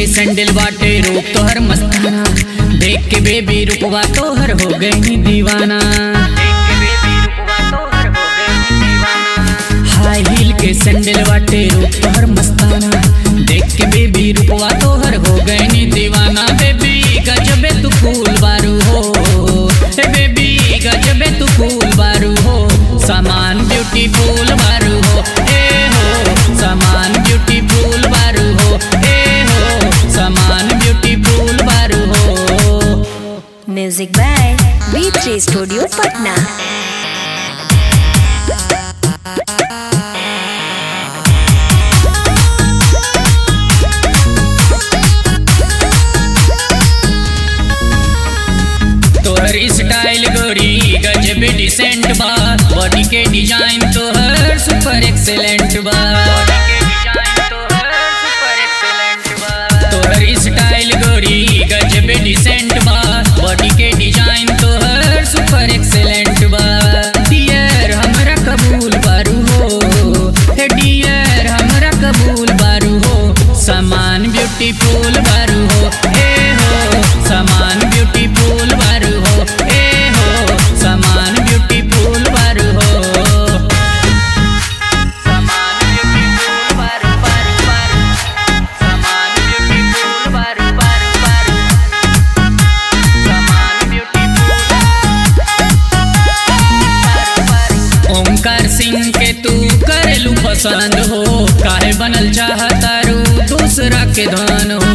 Sandal बाटे रूप तोहर मस्ताना देख के बेबी रूपवा तोहर हो गई दीवाना हाई हील के सैंडल बाटे रूप तोहर मस्ताना देख के बेबी रूपवा तोहर हो गई दीवाना बेबी गजबे तू फूल बारू हो हे बेबी गजबे तू फूल बारू हो सामान ब्यूटीफुल बारू हो ए हो सामान ब्यूटीफुल बारू हो ए हो सामान ब्यूटीफुल बारू हो Music by B3 Studio Patna. तोहर स्टाइल गोरी गजब डिसेंट बा बॉडी के डिजाइन तोहर सुपर एक्सेलेंट बा तोहर स्टाइल गोरी गजब डिसेंट बा बॉडी के डिजाइन तोहर सुपर एक्सेलेंट बा डियर हमरा कबूल बारू हो हे डियर हमरा कबूल बारू हो सामान ब्यूटीफुल बारू हो ए हो सामान ब्यूटीफुल बारू हो ए हो सामान ब्यूटीफुल बारू हो सामान ब्यूटीफुल बारू बारू बारू सामान ब्यूटीफुल बारू बारू बारू सामान ब्यूटीफुल ओमकार सिंह के तू करेलू पसंद हो काहे बनल चाहतारू दूसरा के धन हो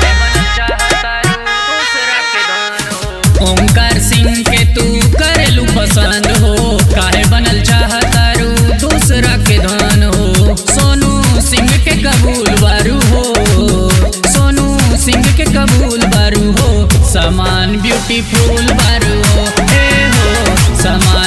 ओमकार सिंह के तू करेलू पसंद हो काहे बनल चाहतारू दूसरा के धन हो सोनू सिंह के कबूल बारू हो सोनू सिंह के कबूल बारू हो सामान ब्यूटीफुल बारू हो ए हो सामान